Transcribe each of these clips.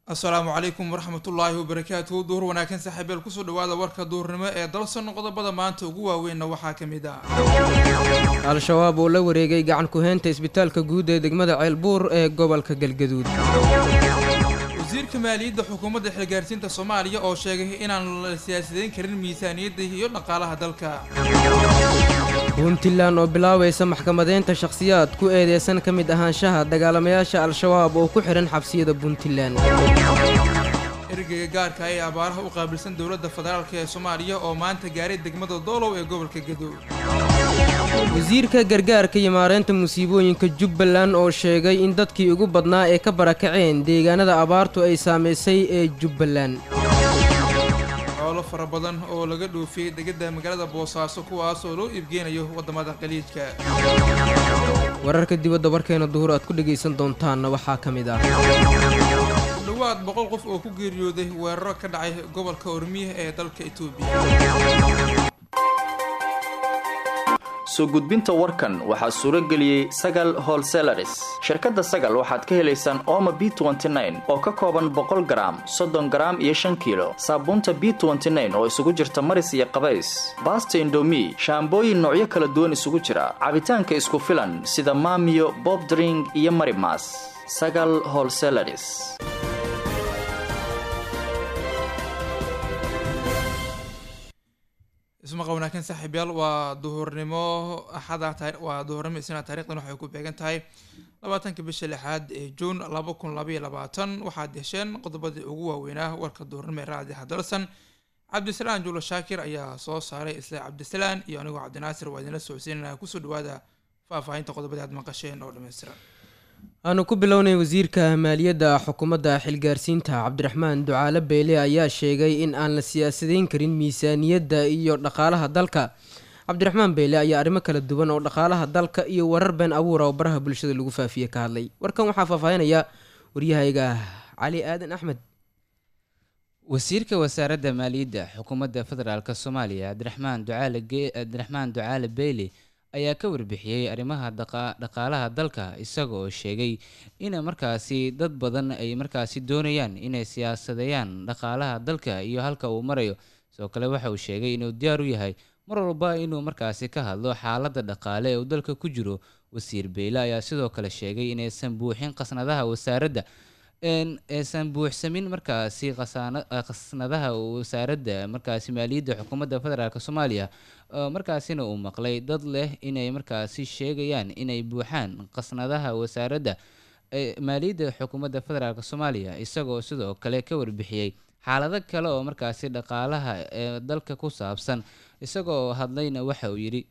asalaamu calaykum waraxmatullaahi wabarakaatuhu duhur wanaagsan saaxiibeel kusoo dhawaada warka duhurnimo ee dalsan qodobada maanta ugu waaweynna waxaa ka mid ah al-shabaab oo la wareegay gacan ku-heynta isbitaalka guud ee degmada ceelbuur ee gobolka galgaduud wasiirka maaliyadda xukuumadda xilgaarsiinta soomaaliya oo sheegay inaan la siyaasideyn karin miisaaniyadda iyo dhaqaalaha dalka puntland oo bilaabaysa maxkamadeynta shakhsiyaad ku eedeysan ka mid ahaanshaha dagaalamayaasha al-shabaab oo ku xidhan xabsiyada puntland ergeyga gaarka ee abaaraha u qaabilsan dowladda federaalk ee soomaaliya oo maanta gaaray degmada doolow ee gobolka gadow wasiirka gargaarka iyo maareynta musiibooyinka jubbaland oo sheegay in dadkii ugu badnaa ee ka barakaceen deegaanada abaartu ay saamaysay ee jubbaland xoolo fara badan oo laga dhoofiyey degada magaalada boosaaso kuwaas oo loo iibgeynayo waddamada qaliijka wararka dibadda warkeena duhur aad ku dhegaysan doontaanna waxaa ka mid ah ku dhowaad boqol qof oo ku geeriyooday weeraro ka dhacay gobolka ormiya ee dalka etoobiya soo gudbinta warkan waxaa suuro geliyey sagal holselaris shirkadda sagal waxaad ka helaysaan ooma b oo ka kooban boqol garaam soddon garaam iyo shan kiilo saabuunta b oo isugu jirta maris iyo qabays baasta indomi shaambooyin noocyo kala duwan isugu jira cabitaanka isku filan sida maamiyo bobdring iyo marimas sagal holselaris ismaqa wanaagsan saaxiibyaal waa duhurnimo axada waa duhurnimo isna taarikhdan waxay ku beegan tahay labaatanka bisha lixaad ee juun laba kun labaiyo labaatan waxaad hesheen qodobadii ugu waaweynaa warka duhurnimo ee raadiha dalsan cabdisalaan juulo shaakir ayaa soo saaray isla cabdisalaan iyo anigoo cabdinaasir waa idinla socodsiinana kusoo dhawaada faahfaahinta qodobadii aad maqasheen oo dhammaystiran aanu ku bilownay wasiirka maaliyadda xukuumadda xilgaarsiinta cabdiraxmaan ducaale beyle ayaa sheegay in aan la siyaasadayn karin miisaaniyadda iyo dhaqaalaha dalka cabdiraxmaan beyle ayaa arrimo kala duwan oo dhaqaalaha dalka iyo warar been abuura oo baraha bulshada lagu faafiye ka hadlay warkan waxaa faahfaahinaya waryahayga cali aadan axmed wasiirka wasaaradda maaliyadda xukuumadda federaalk soomaaliya cabdiraxmaan ducaale cabdiraxmaan ducaale beyle ayaa ka warbixiyey arrimaha dhaqaalaha dalka isaga oo sheegay in markaasi dad badan ay markaasi doonayaan inay siyaasadeeyaan dhaqaalaha dalka iyo halka uu marayo sidoo kale waxa uu sheegay inuu diyaar u yahay mar walba inuu markaasi ka hadlo xaaladda dhaqaale ee uu dalka ku jiro wasiir beyle ayaa sidoo kale sheegay inaysan buuxin qasnadaha wasaaradda aysan buuxsamin markaasi qasnadaha wasaaradda markaasi maaliyadda xukuumadda federaalk soomaaliya markaasina uu maqlay dad leh inay markaasi sheegayaan inay buuxaan qasnadaha wasaaradda maaliyadda xukuumadda federaalk soomaaliya isagoo sidoo kale ka warbixiyey xaalado kale oo markaasi dhaqaalaha ee dalka ku saabsan isagoo hadlayna waxa uu yidhi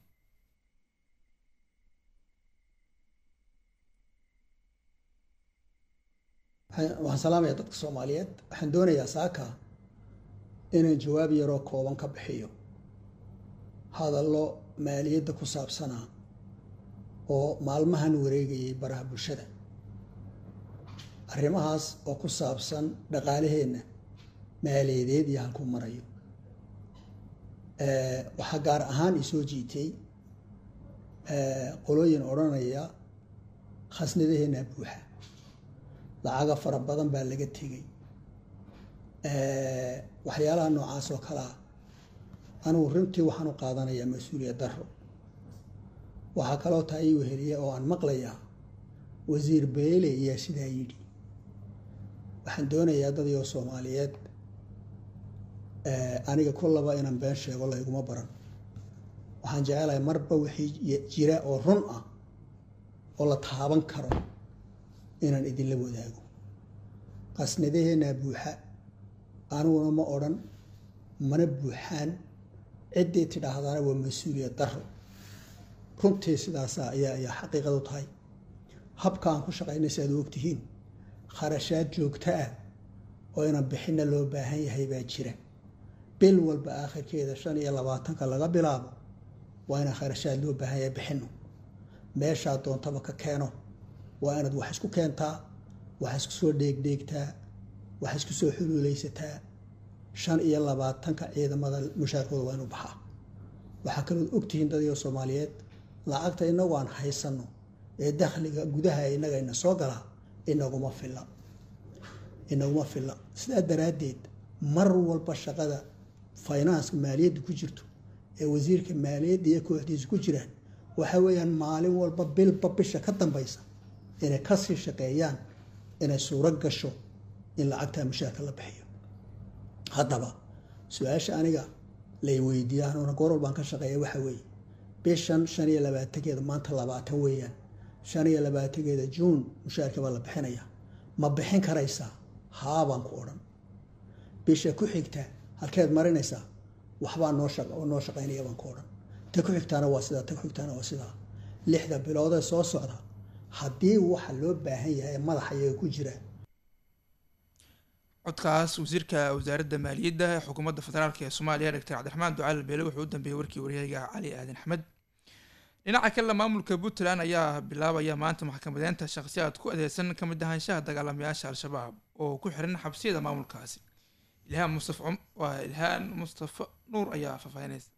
waxaan salaamaya dadka soomaaliyeed waxaan doonayaa saaka inaan jawaab yaroo kooban ka bixiyo hadallo maaliyadda ku saabsanaa oo maalmahan wareegayay baraha bulshada arrimahaas oo ku saabsan dhaqaalaheenna maaliyadeed iyo halkuu marayo waxaa gaar ahaan isoo jiitay qolooyin odhanaya khasnadaheenna buuxa lacaga fara badan baa laga tegay waxyaalaha noocaas oo kalea anugu runtii waxaan u qaadanayaa mas-uuliyad daro waxaa kaloo taa ii weheliya oo aan maqlayaa wasiir beele ayaa sidaa yidhi waxaan doonayaa dadiyoo soomaaliyeed aniga kullaba inaan been sheego layguma baran waxaan jecelahay marba wixii jira oo run ah oo la taaban karo inaan idinla wadaago qasnadaheenaa buuxa aniguna ma odhan mana buuxaan ciddii tidhaahdana waa mas-uuliyad daro runtii sidaasa ayaa ayaa xaqiiqadu tahay habka aan ku shaqaynay si aad u ogtihiin kharashaad joogto ah oo inaan bixinna loo baahan yahay baa jira bil walba aakhirkeeda shan iyo labaatanka laga bilaabo waa inaan kharashaad loo baahan yahay bixinno meeshaa doontaba ka keeno waa inaad wax isku keentaa wax isku soo dheegdheegtaa wax isku soo xuluuleysataa shan iyo labaatanka ciidamada mushaarkooda waa inuu baxaa waxaa kalood ogtihiin dadyo soomaaliyeed lacagta inagu aan haysanno ee dakhliga gudaha innagayna soo galaa inaguma filla inaguma filla sidaa daraaddeed mar walba shaqada finanska maaliyadda ku jirto ee wasiirka maaliyadda iyo kooxdiisa ku jiraan waxa weeyaan maalin walba bilba bisha ka dambaysa inay kasii shaqeeyaan inay suuro gasho in lacagtaa mushaarka la bixiyo haddaba su-aasha aniga lay weydiiya anuuna goor walbaan ka shaqeeya waxa weeye bishan shan iyo labaatankeeda maanta labaatan weeyaan shan iyo labaatankeeda juun mushaarka baa la bixinaya ma bixin karaysaa haabaan ku odhan bisha ku xigta halkeed marinaysaa waxbaa noo noo shaqaynaya baan ku odhan ta ku xigtaana waa sidaa ta ku xigtaana waa sidaa lixda biloodee soo socda haddii waxa loo baahan yahay ee madaxa iyaga ku jira codkaas wasiirka wasaaradda maaliyadda ee xukuumadda federaalk ee soomaaliya doctor cabdiraxmaan ducaal beele wuxuu u dambeeyey warkii waryahayga cali aadan axmed dhinaca kale maamulka puntland ayaa bilaabaya maanta maxkamadeynta shakhsiyaad ku adeegsan ka mid ahaanshaha dagaalamayaasha al-shabaab oo ku xiran xabsiyada maamulkaasi ilhaan mustaf waa ilhaan mustafa nuur ayaa faahfaahinaysa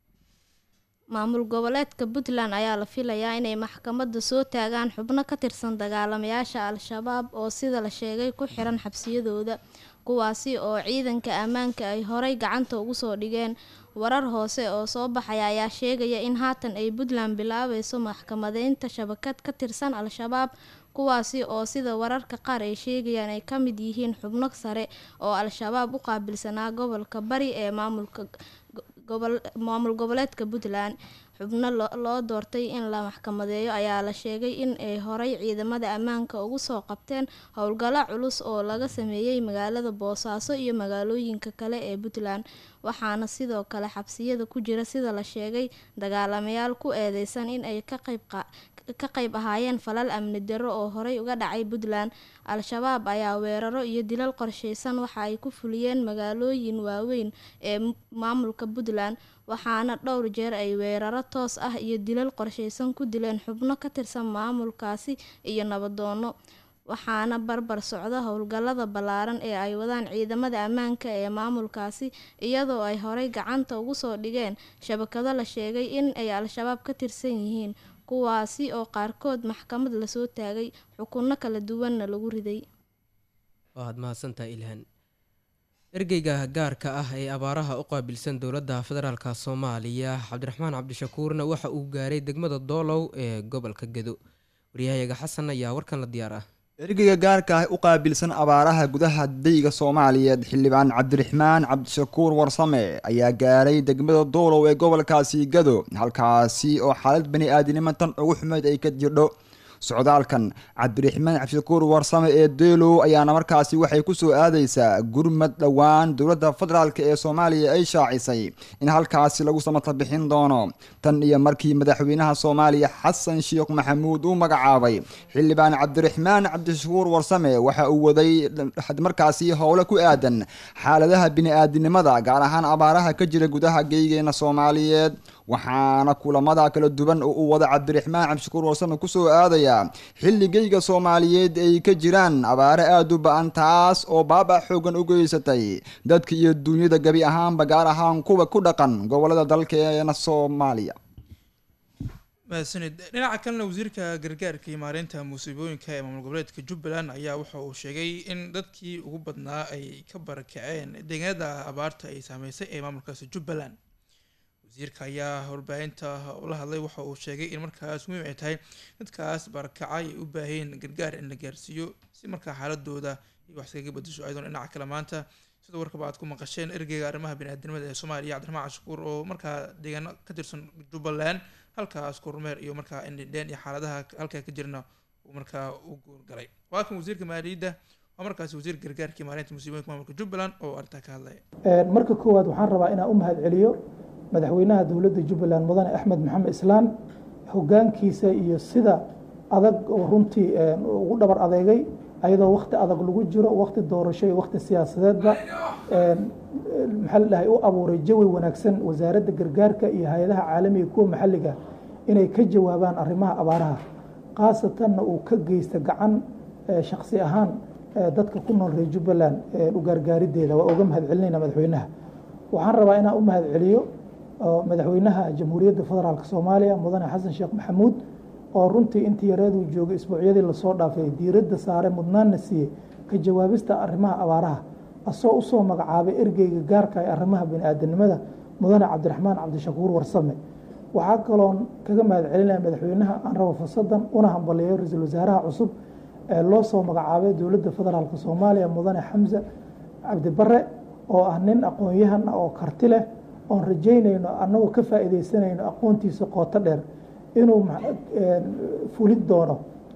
maamul goboleedka puntland ayaa la filayaa inay maxkamadda soo taagaan xubno ka tirsan dagaalamayaasha al-shabaab oo sida la sheegay ku xiran xabsiyadooda kuwaasi oo ciidanka ammaanka ay horey gacanta ugu soo dhigeen warar hoose oo soo baxaya ayaa sheegaya in haatan ay puntland bilaabayso maxkamadeynta shabakad ka tirsan al-shabaab kuwaasi oo sida wararka qaar ay sheegayaan ay ka mid yihiin xubno sare oo al-shabaab u qaabilsanaa gobolka bari ee maamulka maamul goboleedka puntland xubno loo doortay in la maxkamadeeyo ayaa la sheegay in ay horey ciidamada ammaanka ugu soo qabteen howlgallo culus oo laga sameeyey magaalada boosaaso iyo magaalooyinka kale ee puntland waxaana sidoo kale xabsiyada ku jira sida la sheegay dagaalamayaal ku eedeysan in ay ka qayb ka qayb ahaayeen falal amni darro oo horey uga dhacay puntland al-shabaab ayaa weeraro iyo dilal qorsheysan waxa ay ku fuliyeen magaalooyin waaweyn ee maamulka puntland waxaana dhowr jeer ay weeraro toos ah iyo dilal qorsheysan ku dileen xubno ka tirsan maamulkaasi iyo nabadoono waxaana barbar socda howlgallada ballaaran ee ay wadaan ciidamada ammaanka ee maamulkaasi iyadoo ay horey gacanta ugu soo dhigeen shabakado la sheegay in ay al-shabaab ka tirsan yihiin kuwaasi oo qaarkood maxkamad lasoo taagay xukunno kala duwanna lagu riday waad mahadsantahay ilhaan ergeyga gaarka ah ee abaaraha u qaabilsan dowladda federaalk soomaaliya cabdiraxmaan cabdishakuurna waxa uu gaaray degmada doolow ee gobolka gedo waryahayaga xasan ayaa warkan la diyaar ah ergeyga gaarka ah u qaabilsan abaaraha gudaha dayga soomaaliyeed xildhibaan cabdiraxmaan cabdishakuur warsame ayaa gaaray degmada doolow ee gobolkaasi gado halkaasi oo xaalad bani aadinimo tan ugu xumeyd ay ka jirdho socdaalkan cabdiraxmaan cabdishakuur warsame ee doolow ayaana markaasi waxay kusoo aadeysaa gurmad dhowaan dowladda federaalk ee soomaaliya ay shaacisay in halkaasi lagu samata bixin doono tan iyo markii madaxweynaha soomaaliya xasan sheekh maxamuud uu magacaabay xildhibaan cabdiraxmaan cabdishakuur warsame waxa uu waday markaasi howlo ku aadan xaaladaha bini-aadinimada gaar ahaan abaaraha ka jira gudaha geygeena soomaaliyeed waxaana kulamada kala duwan oo uu wada cabdiraxmaan cabdishakuur warsame kusoo aadaya xilligeyga soomaaliyeed ay ka jiraan abaare aada u ba-an taas oo baaba xoogan u geysatay dadka iyo duunyada gebi ahaanba gaar ahaan kuwa ku dhaqan gobolada dalkeena soomaaliya mahadsanid dhinaca kalena wasiirka gargaarka iyo maareynta musiibooyinka ee maamul goboleedka jubbaland ayaa waxa uu sheegay in dadkii ugu badnaa ay ka barakaceen deegaanada abaarta ay saameysay ee maamulkaasi jubbaland wasiirka ayaa warbaahinta ula hadlay waxa uu sheegay in markaas muhiim ay tahay dadkaas barakacay ay u baaheen gargaar in la gaarsiiyo si markaa xaaladooda iyo wax iskaga bedesho ayadoon dhinaca kale maanta sida warkaba aad ku maqasheen ergeyga arrimaha bini-aadinimada ee soomaaliya cabdiraxmaan cashukuur oo markaa deegaano ka tirsan jubbaland halkaas kormeer iyo markaa indhindheen iyo xaaladaha halkaa ka jirna uu markaa u guurgalay waa kan wasiirka maaliyadda waa markaasi wasiir gargaarkii maalinta musiibooyinka maamulka jubbaland oo arrintaa ka hadlaya marka koowaad waxaan rabaa inaan u mahad celiyo madaxweynaha dowladda jubbaland mudane axmed maxamed islaan hogaankiisa iyo sida adag oo runtii ugu dhabar adeegay ayadoo wakti adag lagu jiro wakti doorasho iyo wakti siyaasadeedba maxaa la dhahay u abuuray jawi wanaagsan wasaaradda gargaarka iyo hay-adaha caalamiga kuwa maxalliga inay ka jawaabaan arrimaha abaaraha khaasatanna uu ka geysta gacan shaksi ahaan dadka ku nool reer jubbaland u gaargaarideeda waa uga mahad celinayna madaxweynaha waxaan rabaa inaan u mahad celiyo madaxweynaha jamhuuriyadda federaalk soomaaliya mudane xasan sheekh maxamuud oo runtii intii yareeduu joogay isbuucyadii lasoo dhaafay diiradda saare mudnaanna siiyey ka jawaabista arrimaha abaaraha asoo usoo magacaabay ergeyga gaarka ee arrimaha bani-aadanimada mudane cabdiraxmaan cabdishakuur warsame waxaa kaloon kaga mahad celinaya madaxweynaha aan rabo fursadan una hambaliyeyo ra-iisul wasaaraha cusub ee loo soo magacaabay dowladda federaalk soomaaliya mudane xamse cabdibare oo ah nin aqoon-yahan ah oo karti leh oon rajaynayno annagoo ka faa'iideysanayno aqoontiisa qooto dheer inuu fulin doono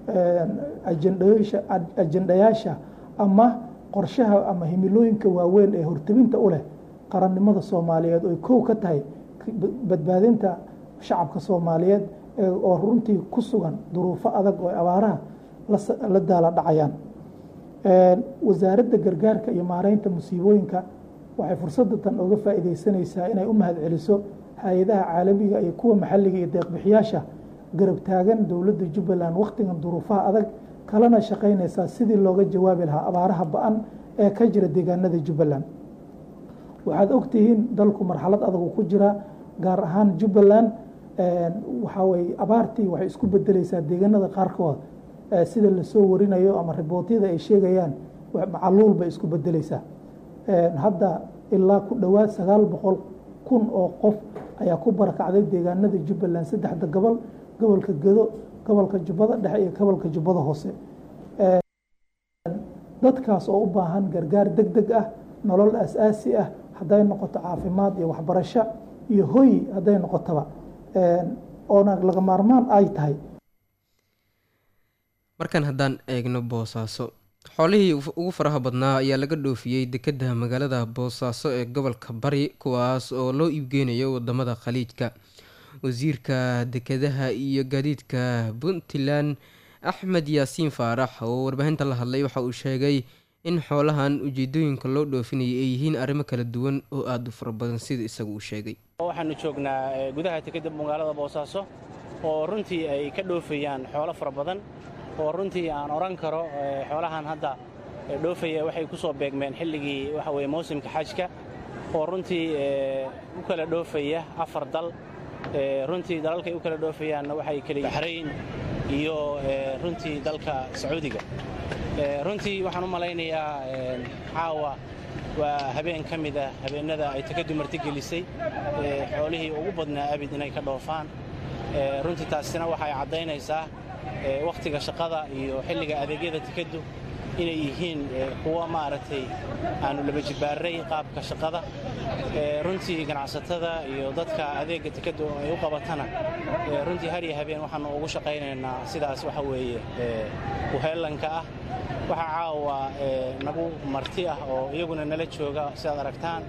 ajendayaasha ama qorshaha ama himilooyinka waaweyn ee hortebinta u leh qarannimada soomaaliyeed oy kow ka tahay badbaadinta shacabka soomaaliyeed oo runtii ku sugan duruufo adag oo abaaraha la daala dhacayaan wasaaradda gargaarka iyo maareynta musiibooyinka waxay fursadda tan oga faa'iideysanaysaa inay u mahad celiso hay-adaha caalamiga iyo kuwa maxalliga iyo deeqbixiyaasha garab taagan dowladda jubbaland wakhtigan duruufaha adag kalena shaqaynaysaa sidii looga jawaabi lahaa abaaraha ba-an ee ka jira deegaanada jubbaland waxaad ogtihiin dalku marxalad adag ku jira gaar ahaan jubbaland waxaa weye abaartii waxay isku bedeleysaa deegaanada qaarkood sida lasoo warinayo ama ribootyada ay sheegayaan macaluul bay isku bedeleysaa hadda ilaa ku dhowaad sagaal boqol kun oo qof ayaa ku barakacday deegaanada jubbaland saddexda gobol gobolka gedo gobolka jubbada dhexe iyo gobolka jubbada hoose dadkaas oo u baahan gargaar deg deg ah nolol asaasi ah hadday noqoto caafimaad iyo waxbarasho iyo hoy hadday noqotoba oona laga maarmaan ay tahay markan haddaan eegno boosaaso xoolihii ugu faraha badnaa ayaa laga dhoofiyey dekedda magaalada boosaaso ee gobolka bari kuwaas oo loo iibgeynayo wadamada khaliijka wasiirka dekedaha iyo gaadiidka puntland axmed yaasiin faarax oo warbaahinta la hadlay waxa uu sheegay in xoolahan ujeedooyinka loo dhoofinayay ay yihiin arrimo kala duwan oo aada u fara badan sida isagu uu sheegay waxaanu joognaa gudaha dekedda magaalada boosaaso oo runtii ay ka dhoofayaan xoolo fara badan oo runtii aan odhan karo xoolahan hadda dhoofaya waxay ku soo beegmeen xilligii waxa weye mawsimka xajka oo runtii u kala dhoofaya afar dal runtii dalalkay u kala dhoofayaanna waxay kala baxrayn iyo runtii dalka sacuudiga runtii waxaan u malaynayaa caawa waa habeen ka mid ah habeennada ay takaddu martigelisay xoolihii ugu badnaa abid inay ka dhoofaan runtii taasina waxay caddaynaysaa wakhtiga shaqada iyo xilliga adeegyada tikaddu inay yihiin kuwa maaragtay aanu laba jibaaray qaabka shaqada runtii ganacsatada iyo dadka adeegga tikaddu ay u qabatana runtii har iyo habeen waxaanu ugu shaqaynaynaa sidaas waxa weeye uheellanka ah waxaa caawa nagu marti ah oo iyaguna nala jooga sidaad aragtaan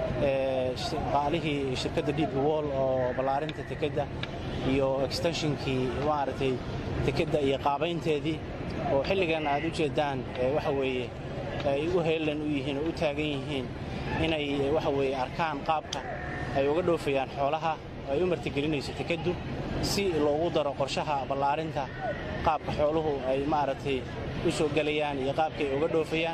qaalihii shirkadda db wall oo ballaarinta tikadda iyo extenshinkii maaragtay tikadda iyo qaabaynteedii oo xilligan aad u jeeddaan waxa weeye ay u heellan u yihiin oo u taagan yihiin inay waxa weeye arkaan qaabka ay uga dhoofayaan xoolaha ay u martigelinayso tikaddu si loogu daro qorshaha ballaarinta qaabka xooluhu ay maaragtay u soo gelayaan iyo qaabka ay uga dhoofayaan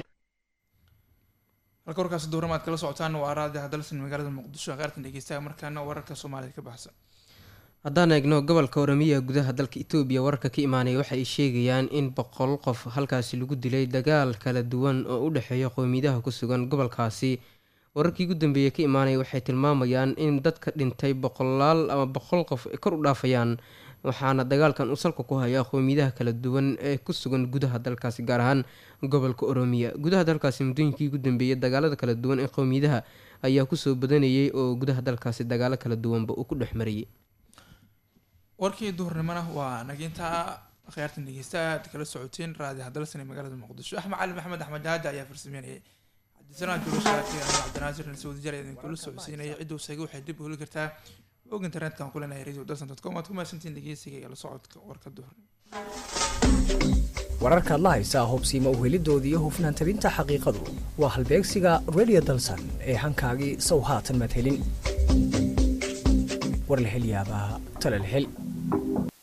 halka warkaasi duurama aad kala socotaan waa raadi hadalsan magaalada muqdisho qaartan dhegeystaha markaana wararka soomaalida ka baxsan haddaan eegno gobolka oramiya gudaha dalka etoobiya wararka ka imaanaya waxa ay sheegayaan in boqol qof halkaasi lagu dilay dagaal kala duwan oo u dhexeeya qowmiyadaha ku sugan gobolkaasi wararkii ugu dambeeyey ka imaanaya waxay tilmaamayaan in dadka dhintay boqolaal ama boqol qof ay kor u dhaafayaan waxaana dagaalkan uu salka ku hayaa qowmiyadaha kala duwan ee ku sugan gudaha dalkaasi gaar ahaan gobolka oromiya gudaha dalkaasi muddooyinkii ugu dambeeyey dagaalada kala duwan ee qowmiyadaha ayaa kusoo badanayay oo gudaha dalkaasi dagaalo kala duwanba uu ku dhex marayay warkii duhurnimona waa naginta khiyaartan dhegeystaha aad kala socoteen raadi hadalsan ee magaalada muqdisho axmed cali maxamed axmed jaaja ayaa farsameynayay cabdisanaan juulashaaki anigo cabdinaasir nasuudi jare idin kula socodsiinaya ciduu seega waxay dib ugeli kartaa og internetka ku leenahay radio dalsan dot com waad ku mahadsantiin dhegeysiga iyo la socodka warka duhurnimo wararkaad la haysaa hubsiima uhelidooda iyo hufnaan tabinta xaqiiqadu waa halbeegsiga radio dalsan ee hankaagii sow haatan maad helin war la hel yaabaa tale la hel